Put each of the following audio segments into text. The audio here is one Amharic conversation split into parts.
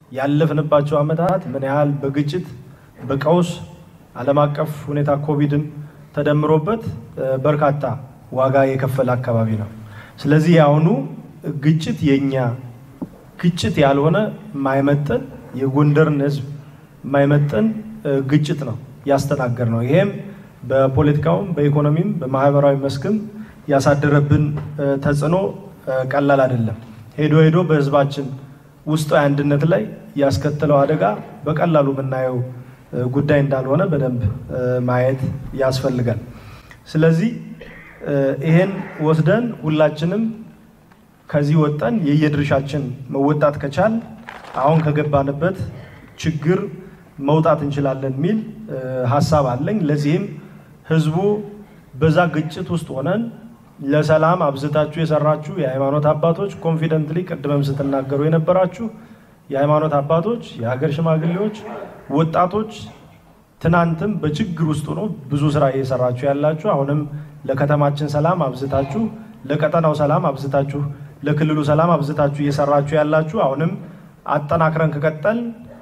ያለፍንባቸው ዓመታት ምን ያህል በግጭት በቀውስ ዓለም አቀፍ ሁኔታ ኮቪድም ተደምሮበት በርካታ ዋጋ የከፈለ አካባቢ ነው። ስለዚህ የአሁኑ ግጭት የኛ ግጭት ያልሆነ የማይመጥን የጎንደርን ሕዝብ የማይመጥን ግጭት ነው ያስተናገር ነው። ይሄም በፖለቲካውም በኢኮኖሚም በማህበራዊ መስክም ያሳደረብን ተጽዕኖ ቀላል አይደለም። ሄዶ ሄዶ በህዝባችን ውስጣዊ አንድነት ላይ ያስከተለው አደጋ በቀላሉ የምናየው ጉዳይ እንዳልሆነ በደንብ ማየት ያስፈልጋል። ስለዚህ ይሄን ወስደን ሁላችንም ከዚህ ወጠን የየድርሻችን መወጣት ከቻል አሁን ከገባንበት ችግር መውጣት እንችላለን የሚል ሀሳብ አለኝ። ለዚህም ህዝቡ በዛ ግጭት ውስጥ ሆነን ለሰላም አብዝታችሁ የሰራችሁ የሃይማኖት አባቶች ኮንፊደንትሊ ቅድመም ስትናገሩ የነበራችሁ የሃይማኖት አባቶች፣ የሀገር ሽማግሌዎች፣ ወጣቶች ትናንትም በችግር ውስጥ ሆኖ ብዙ ስራ እየሰራችሁ ያላችሁ አሁንም ለከተማችን ሰላም አብዝታችሁ ለቀጠናው ሰላም አብዝታችሁ ለክልሉ ሰላም አብዝታችሁ እየሰራችሁ ያላችሁ አሁንም አጠናክረን ከቀጠል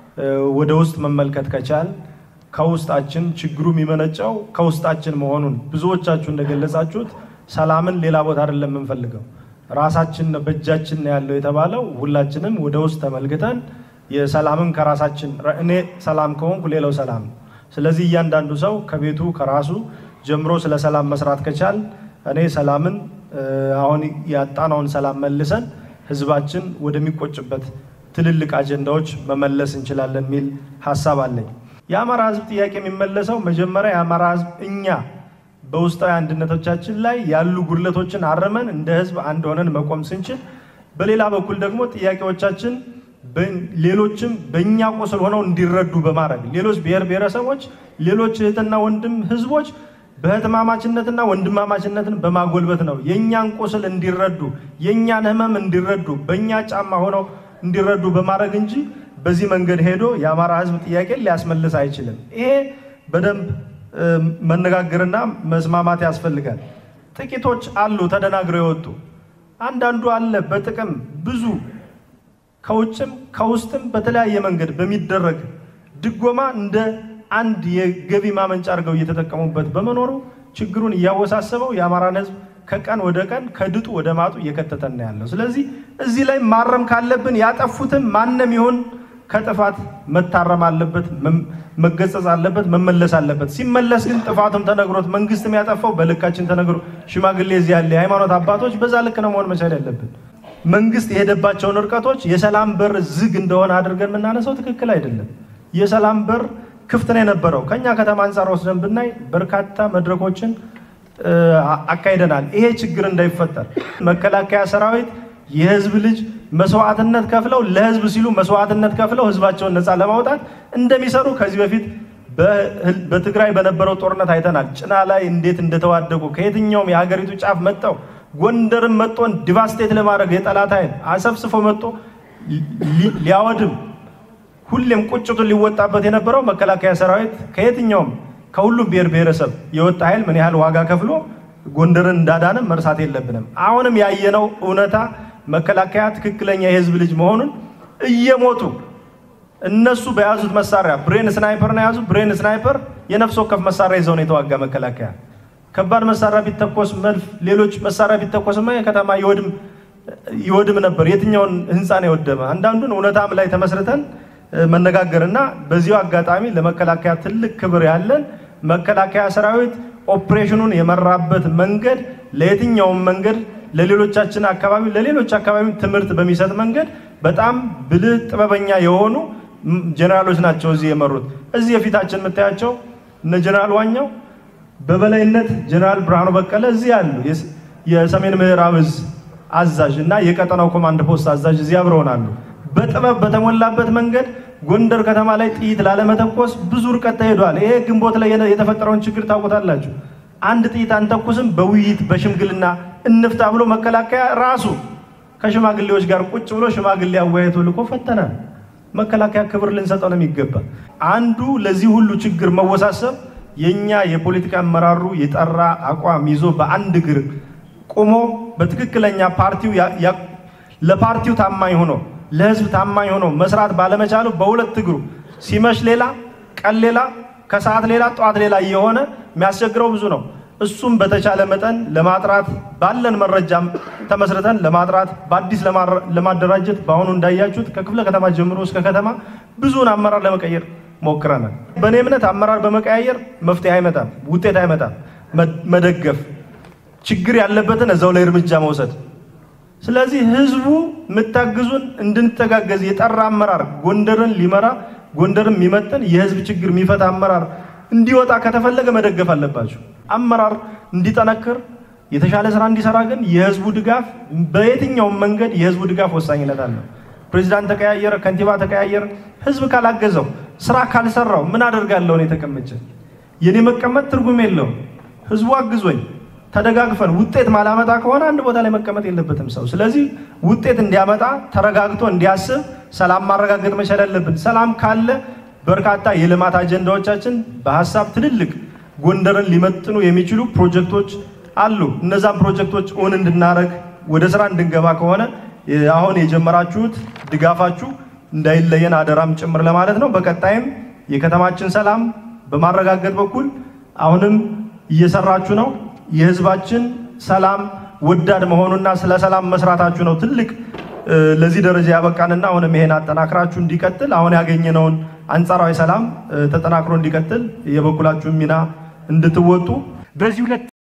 ወደ ውስጥ መመልከት ከቻል ከውስጣችን ችግሩ የሚመነጨው ከውስጣችን መሆኑን ብዙዎቻችሁ እንደገለጻችሁት ሰላምን ሌላ ቦታ አይደለም የምንፈልገው ራሳችን በእጃችን ነው ያለው የተባለው ሁላችንም ወደ ውስጥ ተመልክተን የሰላምን ከራሳችን እኔ ሰላም ከሆንኩ ሌላው ሰላም ነው። ስለዚህ እያንዳንዱ ሰው ከቤቱ ከራሱ ጀምሮ ስለ ሰላም መስራት ከቻል እኔ ሰላምን አሁን ያጣናውን ሰላም መልሰን ህዝባችን ወደሚቆጭበት ትልልቅ አጀንዳዎች መመለስ እንችላለን የሚል ሀሳብ አለኝ። የአማራ ህዝብ ጥያቄ የሚመለሰው መጀመሪያ የአማራ ህዝብ እኛ በውስጣዊ አንድነቶቻችን ላይ ያሉ ጉድለቶችን አርመን እንደ ህዝብ አንድ ሆነን መቆም ስንችል፣ በሌላ በኩል ደግሞ ጥያቄዎቻችን ሌሎችም በእኛ ቁስል ሆነው እንዲረዱ በማድረግ ሌሎች ብሔር ብሔረሰቦች፣ ሌሎች እህትና ወንድም ህዝቦች በህትማማችነትና ወንድማማችነትን በማጎልበት ነው የእኛን ቁስል እንዲረዱ የእኛን ህመም እንዲረዱ በእኛ ጫማ ሆነው እንዲረዱ በማድረግ እንጂ በዚህ መንገድ ሄዶ የአማራ ህዝብ ጥያቄ ሊያስመልስ አይችልም። ይሄ በደንብ መነጋገርና መስማማት ያስፈልጋል። ጥቂቶች አሉ ተደናግረው የወጡ አንዳንዱ አለ በጥቅም ብዙ ከውጭም ከውስጥም በተለያየ መንገድ በሚደረግ ድጎማ እንደ አንድ የገቢ ማመንጫ አድርገው እየተጠቀሙበት በመኖሩ ችግሩን እያወሳሰበው የአማራን ህዝብ ከቀን ወደ ቀን ከድጡ ወደ ማጡ እየከተተን ነው ያለው። ስለዚህ እዚህ ላይ ማረም ካለብን ያጠፉትን ማንም ይሁን ከጥፋት መታረም አለበት፣ መገሰጽ አለበት፣ መመለስ አለበት። ሲመለስ ግን ጥፋቱም ተነግሮት መንግስትም ያጠፋው በልካችን ተነግሮ ሽማግሌ እዚህ ያለ የሃይማኖት አባቶች በዛ ልክ ነው መሆን መቻል ያለብን። መንግስት የሄደባቸውን እርቀቶች የሰላም በር ዝግ እንደሆነ አድርገን የምናነሳው ትክክል አይደለም። የሰላም በር ክፍት ነው የነበረው። ከኛ ከተማ አንጻር ወስደን ብናይ በርካታ መድረኮችን አካሂደናል። ይሄ ችግር እንዳይፈጠር መከላከያ ሰራዊት የህዝብ ልጅ መስዋዕትነት ከፍለው ለህዝብ ሲሉ መስዋዕትነት ከፍለው ህዝባቸውን ነፃ ለማውጣት እንደሚሰሩ ከዚህ በፊት በትግራይ በነበረው ጦርነት አይተናል። ጭና ላይ እንዴት እንደተዋደቁ ከየትኛውም የሀገሪቱ ጫፍ መጥተው ጎንደርን መጥቶን ዲቫስቴት ለማድረግ የጠላት ኃይል አሰብስፎ መጥቶ ሊያወድም ሁሌም ቁጭቱን ሊወጣበት የነበረው መከላከያ ሰራዊት ከየትኛውም ከሁሉም ብሔር ብሔረሰብ የወጣ ኃይል ምን ያህል ዋጋ ከፍሎ ጎንደርን እንዳዳንም መርሳት የለብንም። አሁንም ያየነው እውነታ መከላከያ ትክክለኛ የህዝብ ልጅ መሆኑን እየሞቱ እነሱ በያዙት መሳሪያ ብሬን ስናይፐር ነው የያዙት። ብሬን ስናይፐር የነፍስ ወከፍ መሳሪያ ይዘው ነው የተዋጋ መከላከያ። ከባድ መሳሪያ ቢተኮስ መድፍ፣ ሌሎች መሳሪያ ቢተኮስማ የከተማ ይወድም ነበር። የትኛውን ህንፃ ነው የወደመ? አንዳንዱን እውነታም ላይ ተመስርተን መነጋገርና በዚሁ አጋጣሚ ለመከላከያ ትልቅ ክብር ያለን መከላከያ ሰራዊት ኦፕሬሽኑን የመራበት መንገድ ለየትኛውም መንገድ ለሌሎቻችን አካባቢ ለሌሎች አካባቢ ትምህርት በሚሰጥ መንገድ በጣም ብልህ ጥበበኛ የሆኑ ጀኔራሎች ናቸው እዚህ የመሩት። እዚህ የፊታችን የምታያቸው እነ ጀኔራል ዋኛው በበላይነት ጀኔራል ብርሃኑ በቀለ እዚህ ያሉ የሰሜን ምዕራብ እዝ አዛዥ እና የቀጠናው ኮማንድ ፖስት አዛዥ እዚህ አብረውን አሉ። በጥበብ በተሞላበት መንገድ ጎንደር ከተማ ላይ ጥይት ላለመተኮስ ብዙ ርቀት ተሄዷል። ይሄ ግንቦት ላይ የተፈጠረውን ችግር ታውቁታላችሁ። አንድ ጥይት አንተኩስም፣ በውይይት በሽምግልና እንፍታ ብሎ መከላከያ ራሱ ከሽማግሌዎች ጋር ቁጭ ብሎ ሽማግሌ አወያይቶ ልኮ ፈተናል። መከላከያ ክብር ልንሰጠው ነው የሚገባ። አንዱ ለዚህ ሁሉ ችግር መወሳሰብ የኛ የፖለቲካ አመራሩ የጠራ አቋም ይዞ በአንድ እግር ቆሞ በትክክለኛ ፓርቲው ለፓርቲው ታማኝ ሆኖ ለህዝብ ታማኝ ሆኖ መስራት ባለመቻሉ በሁለት እግሩ ሲመሽ ሌላ፣ ቀን ሌላ፣ ከሰዓት ሌላ፣ ጠዋት ሌላ እየሆነ የሚያስቸግረው ብዙ ነው። እሱም በተቻለ መጠን ለማጥራት ባለን መረጃም ተመስርተን ለማጥራት በአዲስ ለማደራጀት በአሁኑ እንዳያችሁት ከክፍለ ከተማ ጀምሮ እስከ ከተማ ብዙውን አመራር ለመቀየር ሞክረናል። በእኔ እምነት አመራር በመቀያየር መፍትሄ አይመጣም፣ ውጤት አይመጣም። መደገፍ ችግር ያለበትን እዛው ላይ እርምጃ መውሰድ። ስለዚህ ህዝቡ የምታግዙን እንድንተጋገዝ የጠራ አመራር ጎንደርን ሊመራ ጎንደርን የሚመጥን የህዝብ ችግር የሚፈታ አመራር እንዲወጣ ከተፈለገ መደገፍ አለባቸው። አመራር እንዲጠነክር የተሻለ ስራ እንዲሰራ ግን የህዝቡ ድጋፍ በየትኛውም መንገድ የህዝቡ ድጋፍ ወሳኝነት አለው። ፕሬዚዳንት ተቀያየረ፣ ከንቲባ ተቀያየረ፣ ህዝብ ካላገዘው ስራ ካልሰራው ምን አደርጋለሁ እኔ ተቀምጬ? የኔ መቀመጥ ትርጉም የለውም። ህዝቡ አግዞኝ ተደጋግፈን ውጤት ማላመጣ ከሆነ አንድ ቦታ ላይ መቀመጥ የለበትም ሰው። ስለዚህ ውጤት እንዲያመጣ ተረጋግቶ እንዲያስብ ሰላም ማረጋገጥ መቻል ያለብን። ሰላም ካለ በርካታ የልማት አጀንዳዎቻችን በሀሳብ ትልልቅ ጎንደርን ሊመጥኑ የሚችሉ ፕሮጀክቶች አሉ። እነዛን ፕሮጀክቶች እውን እንድናደርግ ወደ ስራ እንድንገባ ከሆነ አሁን የጀመራችሁት ድጋፋችሁ እንዳይለየን አደራም ጭምር ለማለት ነው። በቀጣይም የከተማችን ሰላም በማረጋገጥ በኩል አሁንም እየሰራችሁ ነው። የህዝባችን ሰላም ወዳድ መሆኑና ስለ ሰላም መስራታችሁ ነው ትልቅ ለዚህ ደረጃ ያበቃንና አሁንም ይሄን አጠናክራችሁ እንዲቀጥል አሁን ያገኘነውን አንጻራዊ ሰላም ተጠናክሮ እንዲቀጥል የበኩላችሁን ሚና እንድትወጡ በዚህ ሁለት